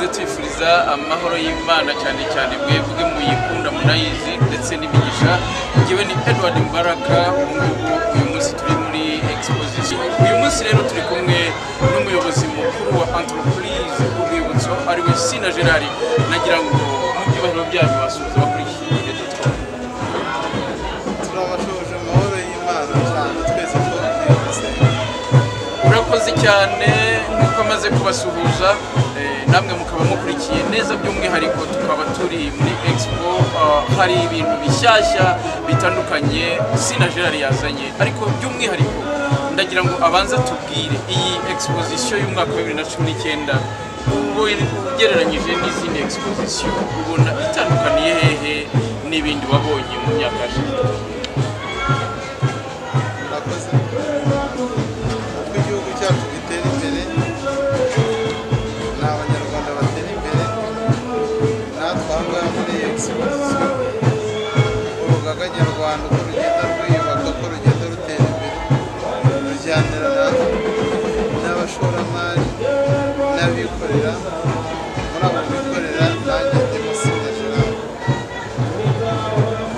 kubifuriza amahoro y'Imana cyane cyane mwebwe muyikunda munayizi ndetse n'imigisha ngewe ni Edward Mbaraka ubu ngubu uyu munsi turi muri exposition uyu munsi rero turi kumwe n'umuyobozi mukuru wa entreprise urwibutso ariwe Sina Gerard nagira ngo mu byubahiro byanyu basuhuze bakurikire dutwa turabashoje mu mahoro y'Imana cyane twese twese murakoze cyane nk'uko amaze kubasuhuza eh, namwe mukaba mukurikiye neza by'umwihariko tukaba turi muri expo ah, hari ibintu bishyashya bitandukanye sina gerard yazanye ariko by'umwihariko ndagira ngo abanze tubwire iyi exposition y'umwaka wa 2019 ubwo ugereranyije n'izindi exposition ubona itandukaniye hehe n'ibindi wabonye mu myaka yashize murakoze uko igihugu cyacu gitera imbere ni abanyarwanda batera imbere natwe aha ngaha muri iyi exposition urugaga nyarwanda uko rugenda rwiyubaka uko rugenda rutera imbere rujyanira natwe n'abashoramari n'abikorera muri abo bikorera nanjye ndimo sinajiramo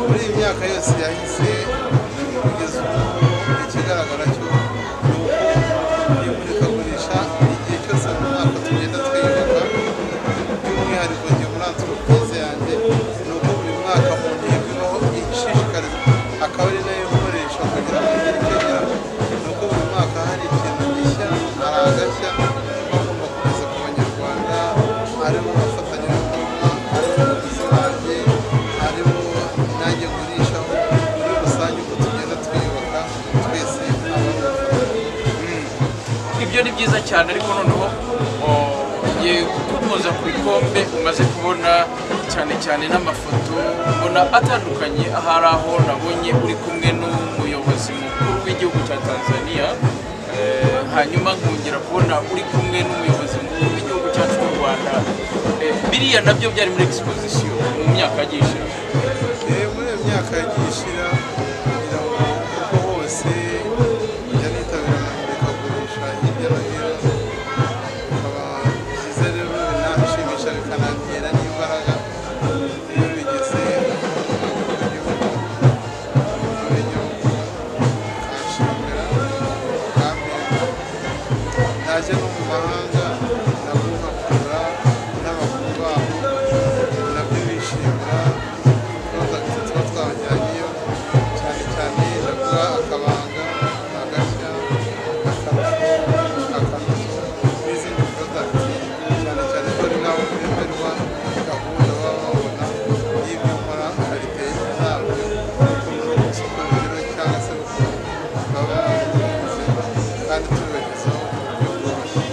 muri iyi myaka yose yahise kugeza ubu ikigaragara cyo ni uko imurikagurisha igihe cyose mu mwaka tugenda twiyubaka by'umwihariko njye muri antropose yanjye ni uko buri mwaka mu ntego ibaho ishishikariza akaba ari nayo nkoresha kugira ngo igire icyo ngeraho ni uko buri mwaka hari ikintu gishya hari agashya bagomba kugeza ku banyarwanda harimo abafatanyabikorwa harimo abagizi banjye harimo nanjye gurishaho muri rusange uko tugenda twiyubaka twese ababafana ibyo ni byiza cyane ariko noneho o, ugiye gukomoza ku bikombe umaze kubona cyane cyane n'amafoto mbona atandukanye ahari aho nabonye uri kumwe n'umuyobozi mukuru w'igihugu cya tanzania eh, hanyuma nkongera kubona uri kumwe n'umuyobozi mukuru w'igihugu cyacu cy'u rwanda Eh, biriya nabyo byari muri exposition mu myaka yagiye ishize Eh, muri iyo myaka yagiye ishira kugira ngo kuko hose njya nitabira amamurikagurisha hirya no hino bikaba byiza rero binashimisha bikanatera n'imbaraga iyo bigeze mu gihugu muri igihugu bikanshimira kandi naje no mu mahanga naguha kugura n'abakuru babo nabyo bishimira prodagiti tuba twabajyanyeyo cyane cyane naguha akabanga agashya akarusho akanuso n'izindi prodagiti cyane cyane ko ari nabo bemerwa gahunda baba babona y'ibyo nkora kariteye ntabwo isoko rero cyangwa se baba babikunze kandi tubibagezaho mu buryo bworoshye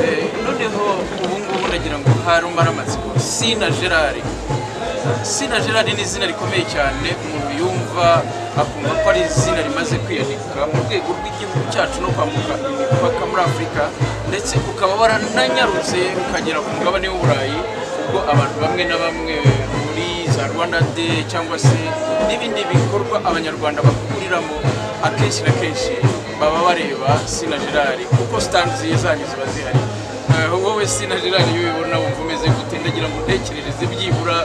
Eh, noneho ubu ngubu nagira ngo harumara amatsiko sina gerard sina gerard ni izina rikomeye cyane umuntu yumva akumva ko ari izina rimaze kwiyandika mu rwego rw'igihugu cyacu no kwambuka imipaka muri afurika ndetse ukaba warananyarutse ukagera ku mugabane w'uburayi ubwo abantu bamwe na bamwe muri za rwanda day cyangwa se n'ibindi bikorwa abanyarwanda bahuriramo akenshi na kenshi baba bareba sina gerard kuko sitanzi zanyu ziba zihari Eh, wowe sina gerard iyo ubibona wumva umeze gute ndagira ngo utekerereze byibura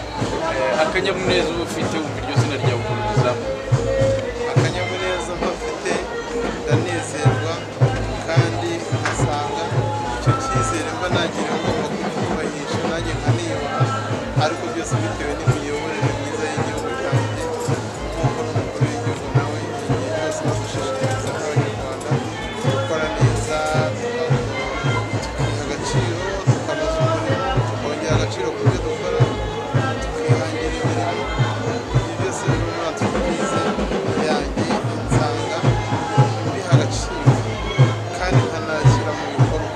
eh, akanyamuneza uba ufite wumva iryo zina ryawe ukumvizamo akanyamuneza mpafite ndanezerwa kandi nkasanga icyo cyizere mba nagira ngomba kucyubahisha nanjye nkaniyubaha ariko byose bitewe n'imiyoborere myiza y'igihugu cyanjye nk'uko n'umukuru w'igihugu nawe igihe cyose adushishikariza nk'abanyarwanda gukora neza tukiha agaciro tukanoza umurimo tukongera agaciro ku byo dukora tukihangira imirimo ibyo byose biri muri antroprise yanjye nsanga biha agaciro kandi nkanashyira mu bikorwa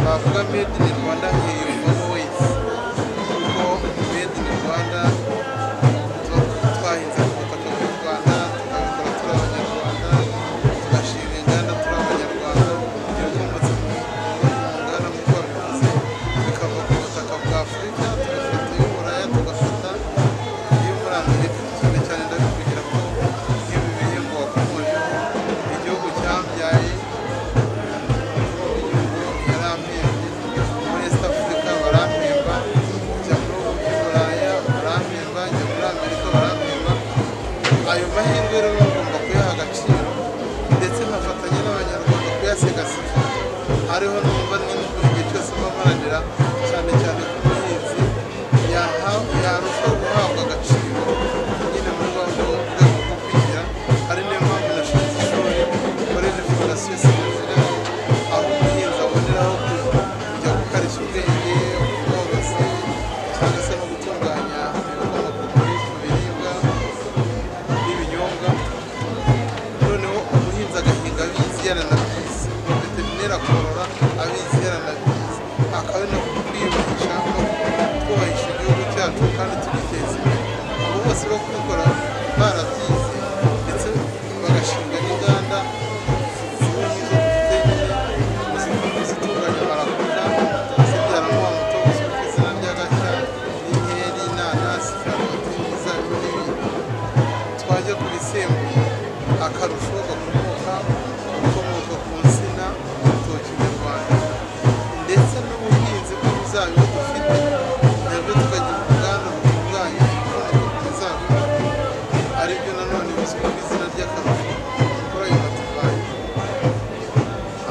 bavuga made in rwanda nkiyumvamo wese kuko made in rwanda tuba twahinze ku butaka bw'u rwanda tukabikora turi abanyarwanda tugashinga inganda turi abanyarwanda ibikomotse mu mu nganda mu bworozi bikava ku butaka bwa afurika tugafata iy'uburaya tugafata iyo muri amerika cyane cyane ndabivugira ko nk'ibi bihingwa wakomojeho igihugu cyambyaye igihugu yarampembye muri east africa ngaya rero bagomba kuyaha agaciro ndetse nkafatanya n'abanyarwanda kuyasigasira hariho numva n'imbuto igihe cyose mba mparanira cyane cyane ku buhinzi yarushaho guhabwa agaciro nyine mu rwego rwo mu rwego rwo kwigira ari niyo mpamvu nashinze ishuri koreje fondasiyo sinazira aho umuhinzi aboneraho kujya gukarishya ubwenge ubworozi cyangwa se no gutunganya ibikomoka ku biribwa n'ibinyobwa noneho umuhinzi agahinga abizi yaranabyize veterineri akorora abizi yaranabyize akabona kwiyubahisha no kubahisha igihugu cyacu kandi tugiteza imbere abo bose bo kubikora barabyize ndetse bagashinga n'inganda zimwe n'izo dufite nyine zikora zitunganya barakora zibyaramo umutobe uzwi ku izina rya gashya inkeri inanasi karoti imizabibu n'ibindi twajya kubisembuye akarusho gakomoka gakomoka ku nsina urutoki nyarwanda ndetse n'ubuhinzi bw'imizabibu dufite nabwo tukagira uruganda rutunganya ibikomoka ku mizabibu aribyo nanone bizwi ku izina ry'akarusho gakora ayo matufayi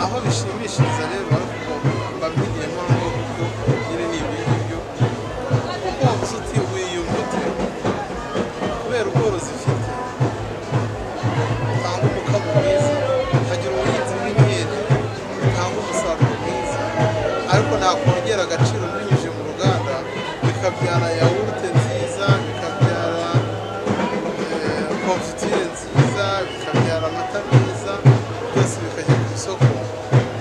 aho bishimishiriza rero ariko bamenye mpamvu kuko nyine ni ibyo ngibyo kuko wabuze utibuye iyo mbuto kubera ubworozi ifite utanga umukamo mwiza ukagira ubuhinzi bw'inkeri butanga umusaruro mwiza ariko nakongera agaciro binyuze mu ruganda bikabyara yawurute nziza bikabyara eh, konfitire nziza bikabyara amata meza byose bikajya ku isoko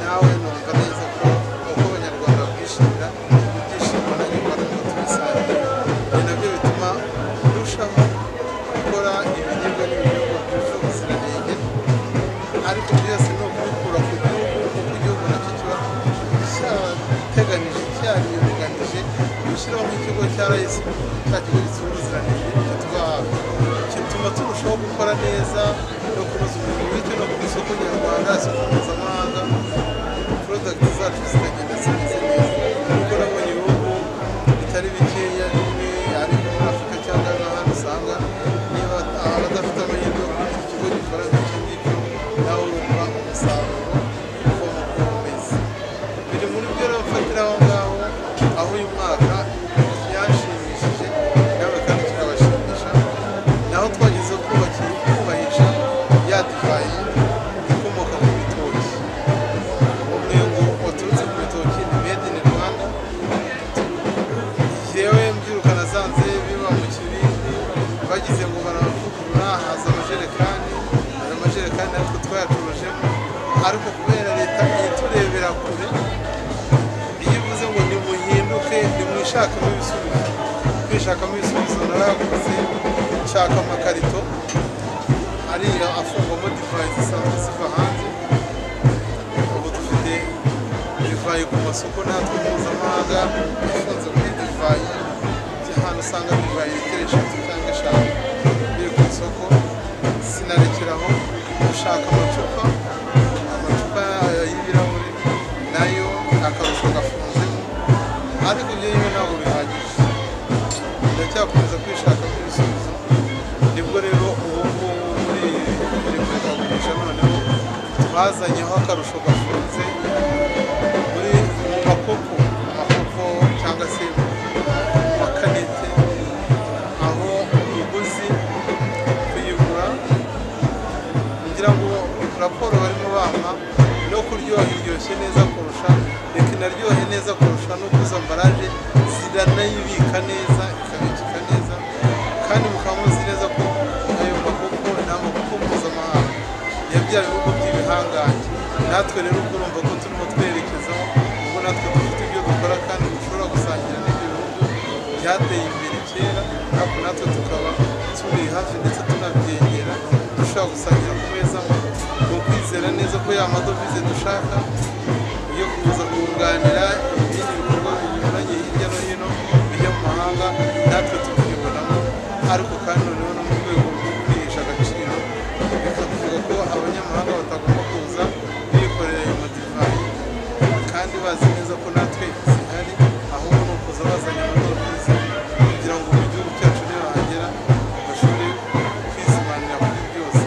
nawe numva neza ko uko abanyarwanda bakwishimira ibyishimo na nyarwanda ngo tubisange ni nabyo bituma turushaho gukora ibiribwa n'ibinyobwa byuje ubuziranenge ariko byose ni ukubikura ku gihugu kuko igihugu nacyo kiba cyateganyije cyariyoganije gushyiraho nk'ikigo cya rayisi cya kigo gisura ubuziranenge nicyo twahabwa gituma turushaho gukora neza no kunoza umurimo bityo no ku isoko nyarwanda isoko mpuzamahanga porodagiti zacu zikagenda zimeze neza kuko nabonye ibihugu bitari bikeya bimwe ariko muri afurika cyangwa n'ahandi usanga niba abadafite amahirwe yo kugira ikigo gikora nk'icyo ngicyo nawe wumva umusaruro ukomoka ku bumeze biri muri byo rero mfatira aho ngaho aho uyu mwaka byanshimishije nawe kandi turabashimisha naho twageze kubaki kubahisha ya divayi ikomoka ku bitoki umwe ngo waturutse ku bitoki ni made in rwanda yewe mbyirukana zanze biba mu kibindi bagize ngo baravugurura haza amajerekani hari amajerekani ariko twayacurujemo ariko kubera leta iturebera kure iyo ivuze ngo nimuhinduke nimwishakamo ibisubizo kwishakamo ibisubizo narayakoze nshaka amakarito ariya afungwamo divayi zisanzwe ziva hanze ubu dufite divayi ku masoko natwe mpuzamahanga ifunze muri divayi ahantu usanga divayi litiro eshatu cyangwa eshanu biri ku isoko sinarekeraho gushaka amacupa amacupa y'ibirahuri nayo akarusho gafunzemo ariko ibyo bimwe ntabwo bihagije ndacyakomeza kwishaka ibisubizo nibwo rero ubu ngubu muri iri murikagurisha noneho twazanyeho akarusho gafunze muri mu makopo mu makopo cyangwa se mu makanete aho umuguzi kuyigura kugira ngo raporo barimo bampa no kuryoha iryoshye neza kurusha reka inaryohe neza kurusha no kuzo ambaraje ziranayibika neza ikabikika neza kandi mukaba muzi neza ko ayo makoko ni amakoko mpuzamahanga ya bya bihugu by'ibihangange natwe rero ubwo urumva ko turimo twerekezaho ubwo natwe dufite ibyo dukora kandi dushobora gusangira n'ibyo bihugu byateye imbere kera ariko natwe tukaba turi hafi ndetse tunabyegera dushobora gusangira ku meza ni ukwizera neza ko ya madovize dushaka yo kuza kunganira ibindi bikorwa binyuranye hirya no hino bijya mu mahanga natwe tukibonamo ariko kandi noneho no mu rwego rwo kwihesha agaciro bikavuga ko abanyamahanga batagomba kuza bikorera ayo madivayi kandi bazi neza ko natwe zihari ahubwo ni ukuza bazanye amadovize kugira ngo mu gihugu cyacu niba hagera bashobore kwizimanira kuri byose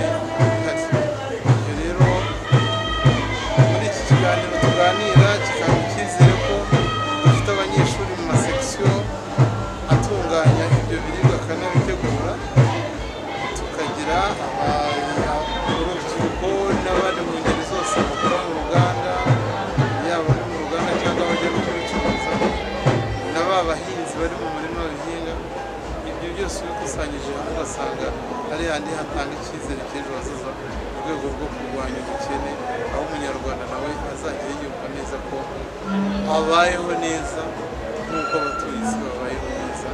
hari handi hatanga icyizere cy'ejo hazaza mu rwego rwo kurwanya ubukene aho umunyarwanda nawe azajya yiyumva neza ko abayeho neza nk'uko abatuye isi babayeho neza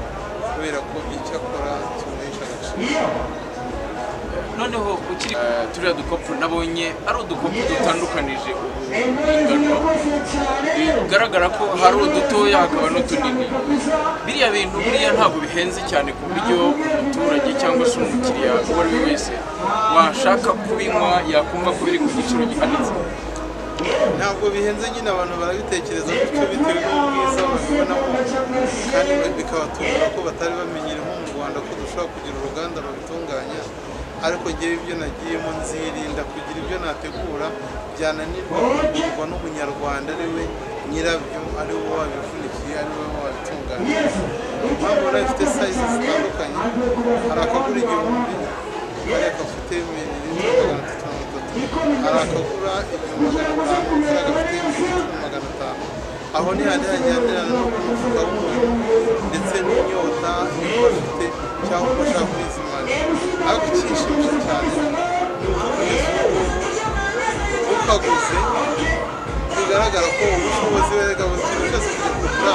kubera ko icyo akora kimuhesha agaciro noneho ukiri Eh, turiya dukopu nabonye ari udukopu dutandukanije ingano bigaragara ko hari udutoya hakaba n'utunini biriya bintu buriya ntabwo bihenze cyane ku buryo umuturage cyangwa se umukiriya uwo ari we wese washaka kubinywa yakumva ko biri ku giciro gihanitse ntabwo bihenze nyine abantu barabitekereza gutyo bitewe n'ubwiza babibonamo kandi bikabatungura ko batari bamenyere nko mu rwanda ko dushobora kugira uruganda rubitunganya ariko ngewe ibyo nagiyemo nzirinda kugira ibyo nategura byananirwa kugurwa n'umunyarwanda ari we nyirabyo ari we wabivunikiye ari we wabitunganya impamvu nayo ifite sayizi zitandukanye hari akagura igihumbi hari akafite mililitiro magana atatu mirongo itatu hari akagura ibihumbi magana atanu hari agafite mililitiro magana atanu aho ni handi hajyanirana no kumufuka w'umuntu ndetse n'inyota niba afite cyangwa uko ashaka kwizimana ariko icyishimisha cyane ni ukugeza ubu ukaguze bigaragara ko ubushobozi we gabo ikintu cyose kujya kugura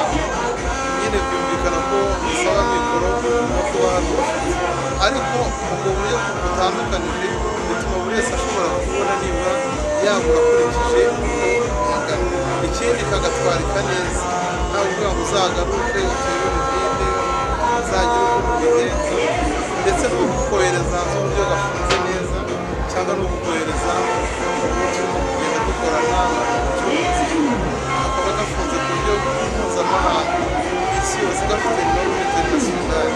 nyine byumvikana ko bisaba mikoro no kuba hari ubushobozi ariko ubwo buryo butandukanije bituma buri wese ashobora kubona nibura yagura akurikije uko yagana ikindi kagatwarika neza nta kuvuga ngo uzagaruke utere umutinde uzagire uko ubigenza ndetse no kukohereza hanze uburyo gafunze neza cyangwa no kukohereza uburyo kugenda dukorana kakaba gafunze ku buryo mpuzamahanga isi yose gafite ibibazo international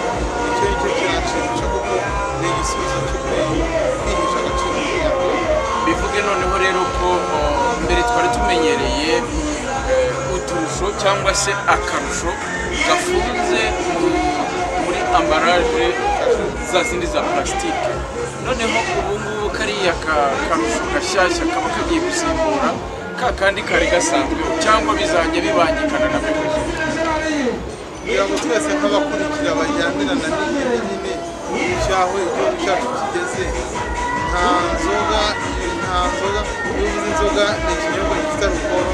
icyo ngicyo kiranshimisha kuko ni igisubizo cyo kwihesha agaciro k'umunyarwanda bivuge noneho rero ko eh, mbere twari tumenyereye eh, uturusho cyangwa se akarusho gafunze mu- muri ambaraje za zindi za purasitike noneho ubu ngubu kariya ka- karusho gashyashya kaba kagiye gusimbura ka kandi kari gasanzwe cyangwa bizajya bibangikana na memoji kugira ngo twese nk'abakurikira bajyanirana n'igihe nyine cy'aho igihugu cyacu kigeze nta nzoga nta nzoga iyo uvuze inzoga ni ikinyobwa gifite alukoro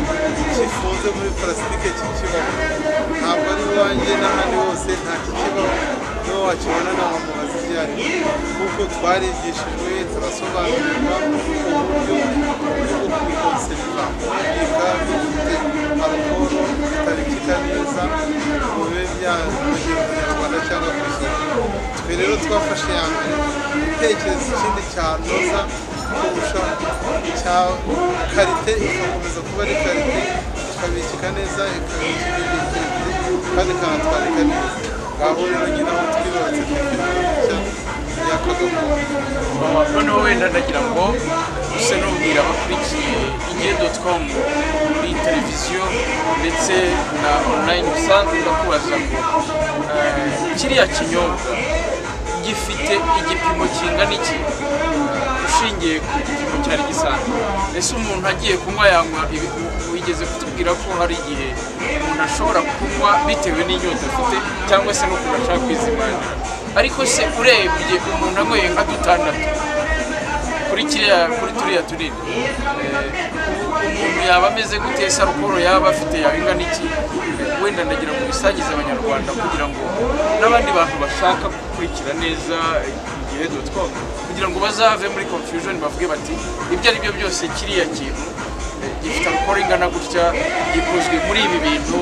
kifunze muri parasitike kikibaho ntabwo ari iwanjye n'ahandi hose nta kikibaho niba wakibona nta wamubaza ibyo ari byo kuko twarigishijwe turasobanurirwa uburyo bwo kubikonseriva kubika bifite alukoro bitabikika neza ngo bibe byamugera umunyarwanda cyangwa ku isoko twe rero twafashe ya mbere gutekereza ikindi cyanoza kurusha cya karite ikakomeza kuba ari karite ikabikika neza ikabikika igihe kirekire kandi ikanatwarika neza ngaho rero nyine aho twibarutse twifite yakagakondo noneho wenda ndagira ngo use n'ubwira abakurikiye igihe com muri televiziyo ndetse na online usanzwe ndakubaza ngo eh, kiriya kinyobwa gifite igipimo kingana iki ushingiye ku gipimo cyari gisanzwe ese umuntu agiye kunywa yanywa ibi- wigeze kutubwira ko hari igihe umuntu ashobora kunywa bitewe n'inyota afite cyangwa se n'ukuntu ashaka kwizimana ariko se urebye umuntu anyweye nka dutandatu kuri kiriya kuri turiya tunini eh, umuntu yaba ameze gute ese alukoro yaba afite yaba ingana iki wenda ndagira ngo bisangize abanyarwanda kugira ngo n'abandi bantu bashaka gukurikira neza igihe dotcom kugira ngo bazave muri confusion bavuge bati ibyo ari byo byose kiriya kintu eh, gifite alukoro ingana gutya gikozwe muri ibi bintu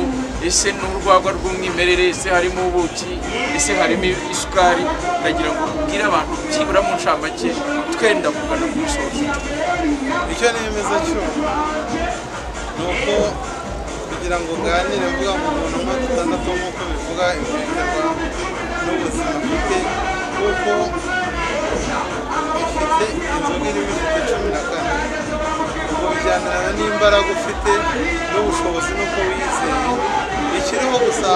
ese ni urwagwa rw'umwimerere ese harimo ubuki ese harimo isukari ndagira ngo ubwire abantu byibura mu ncamake twenda kugana ku musozo icyo nemeza cyo ni uko kugira ngo nganire mvuga ngo umuntu umwe dutandatu nk'uko bivuga ibigenderwa n'ubuzima afite kuko ifite inzoga irimo ifite cumi na kane ubwo bijyanirana n'imbaraga ufite n'ubushobozi n'uko wizeye ikiriho gusa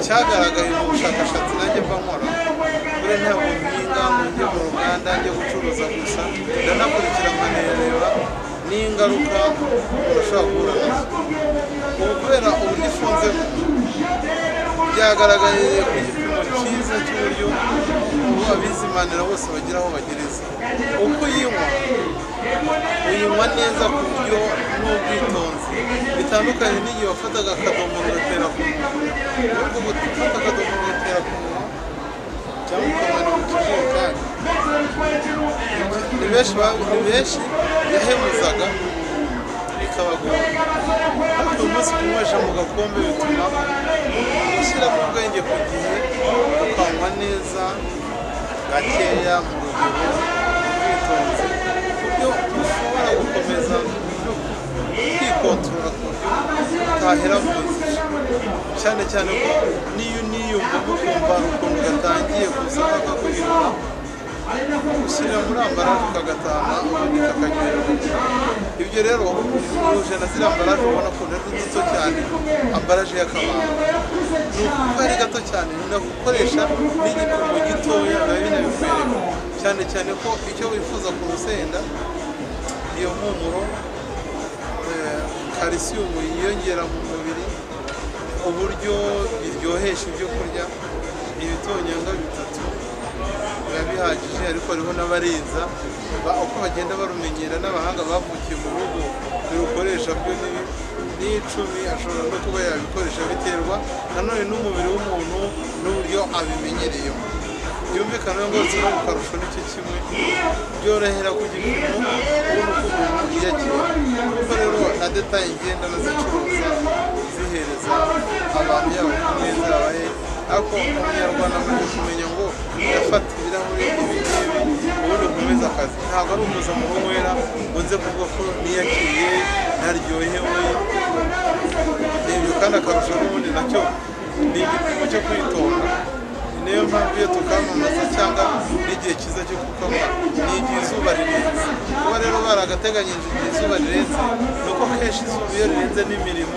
cyagaragaye mu bushakashatsi nanjye mba nkora kuri ntabwo mpinga ngo njye mu ruganda njye gucuruza gusa ndanakurikira nkanareba n'ingaruka umuntu ashobora guhura nazo ubu kubera uburyo ifunzemo byagaragaye ku gipimo cyiza cy'uburyo ubu abizimanira bose bagira aho bagereza uko uyinywa uyinywa neza ku buryo n'ubwitonzi bitandukanye n'igihe wafataga akadomoro ugatera ku munwa ahubwo gufata akadomoro ugatera ku munwa cyangwa ukabona mu kijerekani ni benshi ba- ni benshi yahemuzaga bikabagora ariko uyu munsi kunywesha mu gakombe bituma ushyiramo ubwenge ku gihe ukanywa neza gakeya mu rugero ubwitonzi ku buryo ushobora gukomeza no kwikontorora ku buryo utahera mu nzira cyane cyane ko n'iyo uniyumvamo ukumva hari ukuntu gatangiye kuza kakaguhindura ushyira muri ambaraje ukagataha ubundi kakanywerera ibyo rero uhuje na ziriya ambaraje ubona ko ari duto cyane ambaraje y'akabanga ni ukuvuga ari gato cyane binagukoresha n'igipimo gitoya biba binabikwereka cyane cyane ko icyo wifuza ku rusenda iyo mpumuro eh, kalisiyumu yiyongera mu mubiri uburyo biryohesha ibyo kurya ibitonyanga bitatu biba bihagije ariko hariho n'abarinza ba- uko bagenda barumenyera n'abahanga bavukiye mu bihugu birukoresha byo ni n'icumi ashobora no kuba yabikoresha biterwa nanone n'umubiri w'umuntu n'uburyo abimenyereyemo byumvikana ngo kino akarusho nicyo kimwe byorohera ku gipimo ubona uko umuntu yiyagiye kuko rero na detaye ngenda nazicuruza zihereza abantu yabo ku meza yabaye ariko umunyarwanda amaze kumenya ngo yafata ibirahuri ibi ngibi ubundi ukomeza akazi ntabwo ari umuza mu kunywera ngo nze kuvuga ko niyakiriye ntaryohewe n'ibyo kandi akarusho n'ubundi nacyo ni igipimo cyo kwitonda ni niyo mpamvu iyo tukamamaza cyangwa n'igihe cyiza cyo kukanywa ni igihe izuba rirenze kuba rero baragateganyije igihe izuba rirenze ni uko kenshi izuba iyo rirenze n'imirimo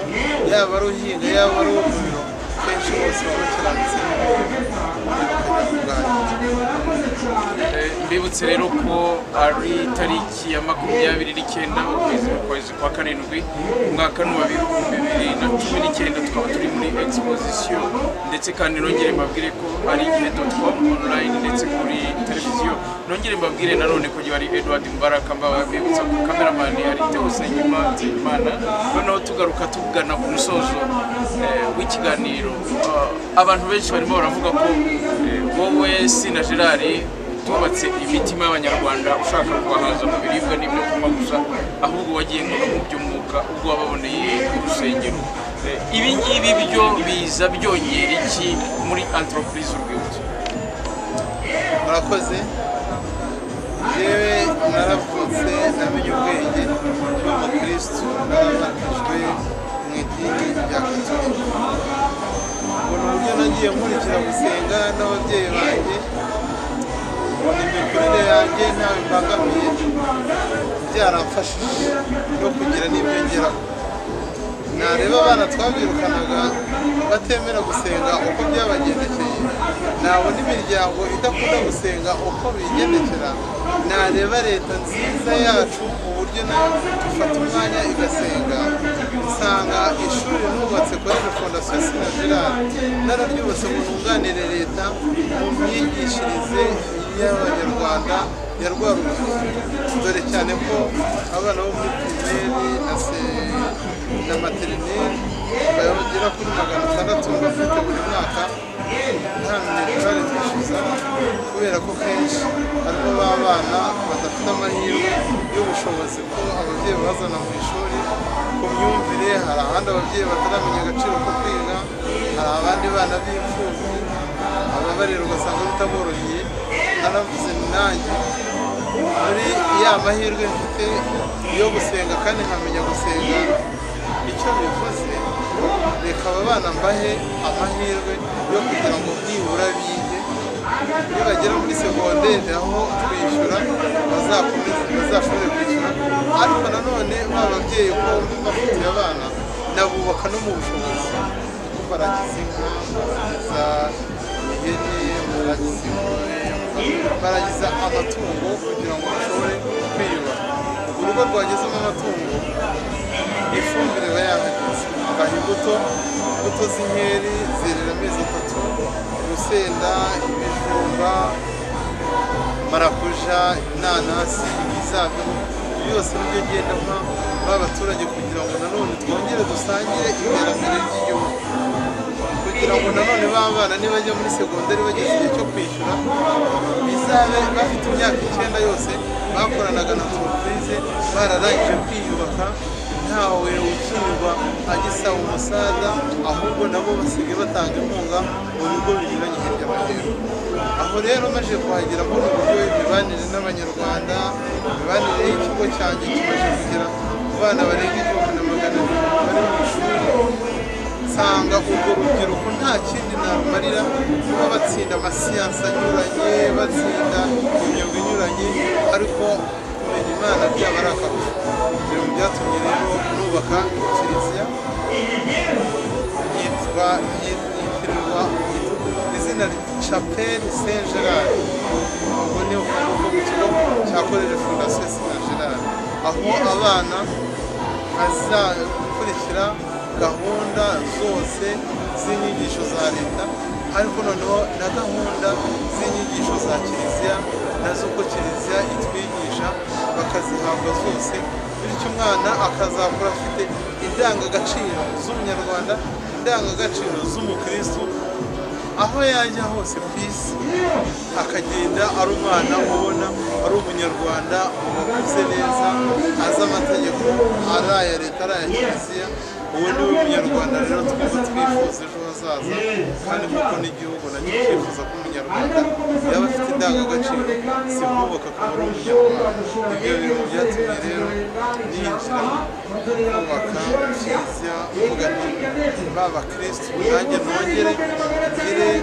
yaba ari uhinga yaba ari uwo mu biro kenshi bose baba bakiranutse n'imirimo bakajya kurwanya Eh, mbibutse rero ko ari tariki ya makumyabiri n'icyenda ukwezi kwezi kwa karindwi umwaka ni uwa bihumbi bibiri na cumi n'icyenda tukaba turi muri exposition ndetse kandi nongere mbabwire ko ari igihe com online ndetse kuri televiziyo nongere mbabwire nanone ko ari Edward Mbaraka mbabibutsa ko cameraman ari Theo Senyuma Nzeyimana noneho tugaruka tugana ku musozo eh, w'ikiganiro Ah, abantu benshi barimo baravuga ko eh, wowe Sina Gerard twubatse imitima y'abanyarwanda ushaka kubahaza mu biribwa n'ibyo kunywa gusa ahubwo wagendaga mu by'umwuka ubwo wababoneye urusengero Eh, ibi ngibi byo biza byongera iki muri entreprise urwibutso murakoze yewe naravutse namenye ubwenge n'umukirisitu narabatijwe mu idini rya katolika ubona uburyo nagiye nkurikira gusenga n'ababyeyi banjye ubona imikurire yanjye ntawe mbangamiye byaramfashije no kugira n'ibyongeraho nareba abana twabyirukanaga batemera gusenga uko byabagendekeye nabona imiryango idakunda gusenga uko bigendekera nareba leta nziza yacu mu buryo nayo ifata umwanya igasenga nsanga ishuri nubatse kuri la fondasiyo sina gerard nararyubatse ngo nunganire leta mu myigishirize y'abanyarwanda ya rwa rubyiruko dore cyane ko abana bo muri pirimeri na se na materineri bagera kuri magana atandatu bafite buri mwaka nta minerivare bishyuza kubera ko kenshi harimo b'abana badafite amahirwe y'ubushobozi ko ababyeyi babazana mu ishuri ku myumvire hari ahandi ababyeyi bataramenya agaciro ko kwiga hari abandi bana b'imfubyi ababarira ugasanga bitaboroheye naravuze ni nanjye muri ya mahirwe mfite yo gusenga kandi nkamenya gusenga icyo bivuze reka aba bana mbahe amahirwe yo kugira ngo nibura bige iyo bagera muri segonderi aho kwishyura bazakomeze bazashobore kwishyura ariko nanone ba babyeyi ko bafitiye abana nabubaka no mu bushobozi kuko baragize inka baragiza ihene baragiza ingurube baragiza amatungo kugira ngo bashobore kwiyubaka urugo rwagezemo amatungo ifumbire bayahageze dutunganya imbuto imbuto z'inkeri zerera amezi atatu urusenda ibijumba marakuja inanasi ibizabibu byose nibyo ngenda mpa ba baturage kugira ngo nanone twongere dusangire iterambere ry'igihugu kugira ngo nanone ba bana nibajya muri segonderi bageze igihe cyo kwishyura bizabe bafite imyaka icyenda yose bakoranaga na turupize bararangije kwiyubaka ntawe ukinirwa agisaba umusada ahubwo nabo basigaye batanga inkunga mu bigo binyuranye hirya no hino aho rero maze kuhagera muri ubu buryo imibanire n'abanyarwanda imibanire y'ikigo cyanjye kimaze kugera ku bana barenga igihumbi na magana abiri bari mu ishuri usanga urwo rubyiruko nta kindi narumarira kuba batsinda amasiyansi anyuranye batsinda imyuga inyuranye ariko kumenya imana byaba ari akarusho ibyo byatumye rero nubaka kiliziya yitwa yitirirwa izina chapel saint gerard ubwo ni ukuvuga mu kigo cya koleje fondasiyo saint gerard aho abana bazakurikira gahunda zose z'inyigisho za leta ariko noneho na gahunda z'inyigisho za kiliziya nazo uko kiliziya itwigisha bakazihabwa zose bityo umwana akazakura afite indangagaciro z'umunyarwanda indangagaciro z'umukirisitu aho yajya hose ku isi akagenda ari umwana ubona ari umunyarwanda wakuze neza azi amategeko ari aya leta ari aya kiliziya uwo ni we munyarwanda rero twese twifuza ejo hazaza kandi nk'uko n'igihugu nacyo cyifuza ko umunyarwanda yaba afite indangagaciro si kubaka kuba ari umunyarwanda ibyo bintu byatumye rero ninjira kubaka kiliziya mvuga nti ba bakirisitu nanjye nongere ngire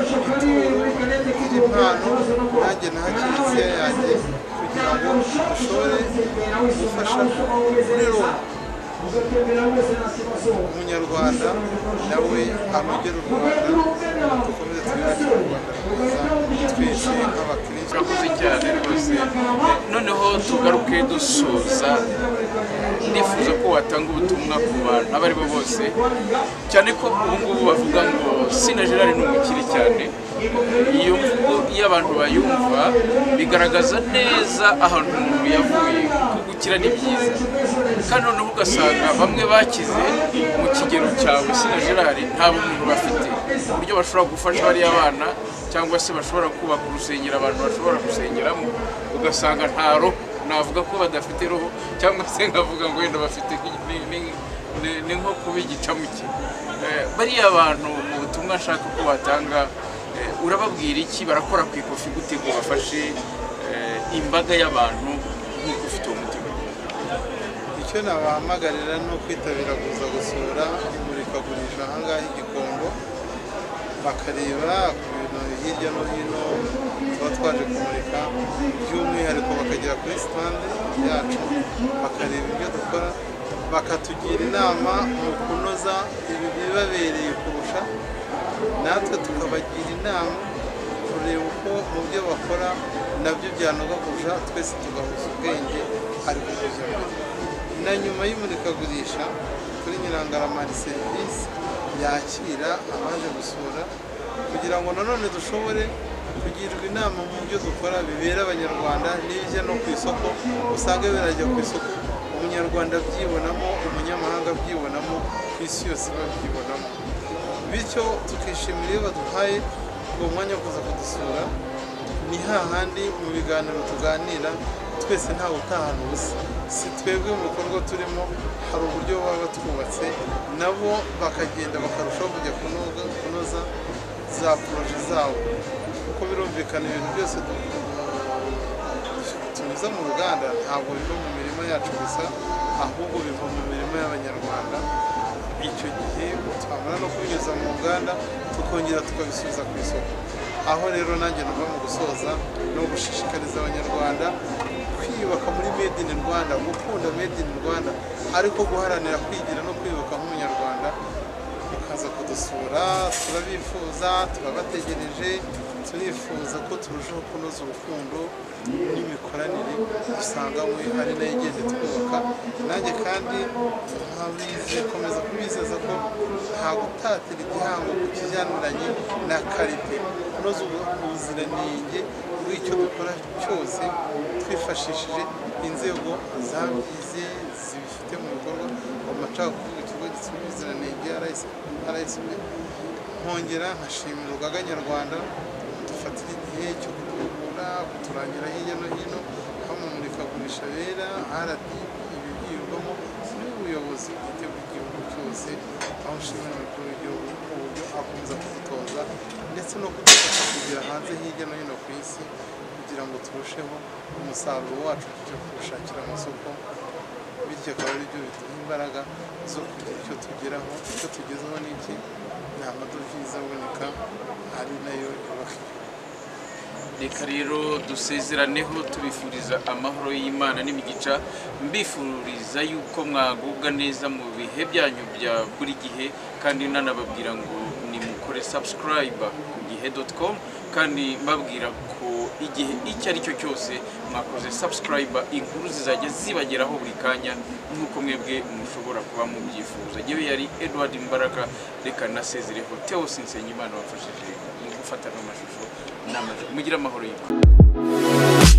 ituro ry'impano nanjye naha kiliziya yanjye kugira ngo dushobore gufasha muri roma umunyarwanda nawe anogera u rwanda dukomeze twihahire u rwanda rwiza twese nk'abakirisitu urakoze cyane rwose noneho tugaruke dusoza ndifuza ko watanga ubutumwa ku bantu abo ari bo bose cyane ko ubu ngubu bavuga ngo sina gerard ni umukire cyane iyo mvugo iyo abantu bayumva bigaragaza neza ahantu umuntu yavuye kuko gukira ni byiza kandi noneho ugasanga bamwe bakize mu kigero cyawe sina gerard nta bumuntu bafite uburyo bashobora gufasha bariya bana cyangwa se bashobora kubaka urusengero abantu bashobora gusengeramo ugasanga nta roho navuga ko badafite roho cyangwa se nkavuga ngo wenda bafite ni- ni- ni- ni nko kuba igicamuke Eh, bariya bantu mu butumwa nshaka ko batanga eh, urababwira iki barakora ku ikofi gute ngo bafashe eh, imbaga y'abantu nk'uko ufite uwo mutima icyo nabahamagarira ni ukwitabira kuza gusura imurikagurisha ahangaha i gikombo bakareba ku bintu hirya no hino tuba twaje kumurika by'umwihariko bakagera kuri sitande yacu bakareba ibyo dukora bakatugira inama mu kunoza ibibabereye kurusha natwe tukabagira inama kureba uko mu byo bakora nabyo byanoga kurusha twese tugahuza ubwenge ari kuguza na nyuma y'imurikagurisha kuri nyirangarama hari serivisi yakira abaje gusura kugira ngo nanone dushobore kugirwa inama mu byo dukora bibera abanyarwanda n'ibijya no ku isoko usanga birajya ku isoko umunyarwanda abyibonamo umunyamahanga abyibonamo ku isi yose babyibonamo bityo tukishimira iyo baduhaye uwo mwanya wo kuza kudusura ni hahandi mu biganiro tuganira twese ntawe utahana ubusa si twebwe mu bikorwa turimo hari uburyo baba batwubatse nabo bakagenda bakarushaho kujya kunoga kunoza za poroje zabo kuko birumvikana ibintu byose du- tunyuza mu ruganda ntabwo biva mu mirima yacu gusa ahubwo biva mu mirima y'abanyarwanda icyo gihe twamara no kubinyuza mu nganda tukongera tukabisubiza ku isoko aho rero nanjye numva mu gusoza no gushishikariza abanyarwanda kwiyubaka muri made in rwanda gukunda made in rwanda ariko guharanira kwigira no kwiyubaka nk'umunyarwanda mukaza kudusura turabifuza turabategereje turifuza ko turushaho kunoza urukundo n'imikoranire dusanganywe ari nayo igenda twubaka nanjye kandi nkomeza kubizeza ko nta gutatira igihango ku kijyaniranye na karite kunoza ubuziranenge bw'icyo dukora cyose twifashishije inzego zabyize zibifite mu bikorwa mu macakubiri ikigo gishinzwe ubuziranenge RSB nkongera nkashimira urugaga nyarwanda dufatira igihe cyo kuduhugura kuturangira hirya no hino aho mu murikagurisha bera RDB ibibwirwamo n'ubuyobozi bwite bw'igihugu cyose aho nshimira umukuru w'igihugu uburyo akomeza kudutoza ndetse no kudufasha kugera hanze hirya no hino ku isi kugira ngo turusheho umusaruro wacu tujye kuwushakira amasoko bityo akaba ari byo biduha imbaraga zo kugira icyo tugeraho icyo tugezeho ni iki ni amadovize aboneka ari nayo yubaka igihugu reka rero dusezeraneho tubifuriza amahoro y'imana n'imigisha mbifuriza yuko mwagubwa neza mu bihe byanyu bya buri gihe kandi nanababwira ngo nimukore sabusikarayiba ku gihe doti komu kandi mbabwira ko igihe icyo ari cyo cyose mwakoze sabusikarayiba inkuru zizajya zibageraho buri kanya nk'uko mwebwe mushobora kuba mubyifuza yewe yari edward mbaraga reka nasezereho theo sinsenyimana wafashije mu gufata no mashusho n'amajwi mugire amahoro y'imana